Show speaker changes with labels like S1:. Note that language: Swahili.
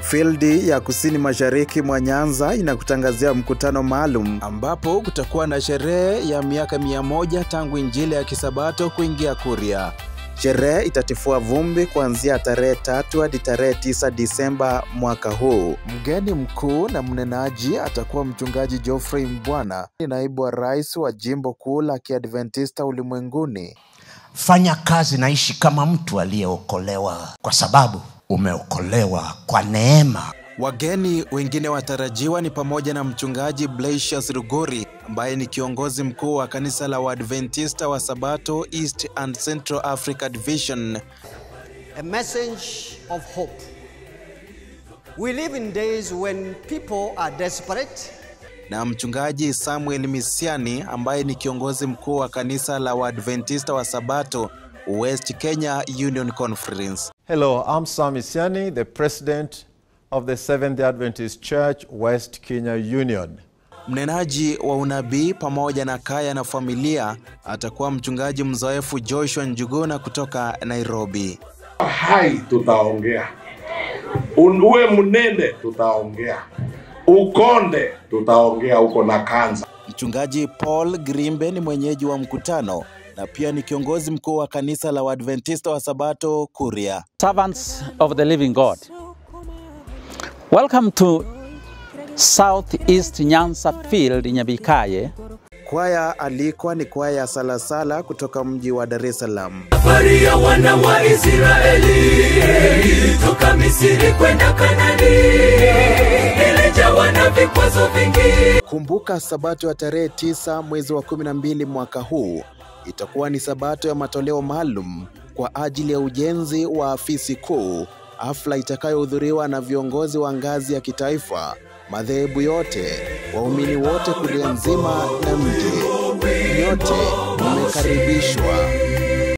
S1: Fildi ya kusini mashariki mwa Nyanza inakutangazia mkutano maalum ambapo kutakuwa na sherehe ya miaka mia moja tangu Injili ya Kisabato kuingia Kuria. Sherehe itatifua vumbi kuanzia tarehe tatu hadi tarehe tisa Disemba mwaka huu. Mgeni mkuu na mnenaji atakuwa mchungaji Geoffrey Mbwana, naibu wa rais wa jimbo kuu la Kiadventista ulimwenguni.
S2: Fanya kazi na ishi kama mtu aliyeokolewa, kwa sababu umeokolewa kwa neema.
S1: Wageni wengine watarajiwa ni pamoja na mchungaji Blasius Rugori ambaye ni kiongozi mkuu wa kanisa la Waadventista wa Sabato East and Central Africa Division.
S3: a message of hope. We live in days when people are desperate,
S1: na mchungaji Samuel Misiani ambaye ni kiongozi mkuu wa kanisa la Waadventista wa Sabato West Kenya Union Conference.
S4: Hello, I'm Sam Isiani, the president of the Seventh day Adventist Church, West Kenya Union.
S1: Mnenaji wa unabii pamoja na kaya na familia atakuwa mchungaji mzoefu Joshua Njuguna kutoka Nairobi.
S5: hai tutaongea, Un- uwe mnene tutaongea, ukonde tutaongea huko na kanza.
S1: Mchungaji Paul Grimbe ni mwenyeji wa mkutano na pia ni kiongozi mkuu wa kanisa la Waadventista wa Sabato Kuria.
S6: servants of the living God. Welcome to Southeast Nyanza Field Nyabikaye.
S1: Kwaya alikwa ni kwaya ya Salasala kutoka mji wa Dar es Salaam.
S7: safari ya wana wa Israeli toka Misri kwenda Kanani ilijawa na vikwazo vingi.
S1: Kumbuka sabato ya tarehe tisa mwezi wa kumi na mbili mwaka huu itakuwa ni sabato ya matoleo maalum kwa ajili ya ujenzi wa afisi kuu, hafla itakayohudhuriwa na viongozi wa ngazi ya kitaifa, madhehebu yote, waumini wote kulia nzima na mji. Nyote mmekaribishwa.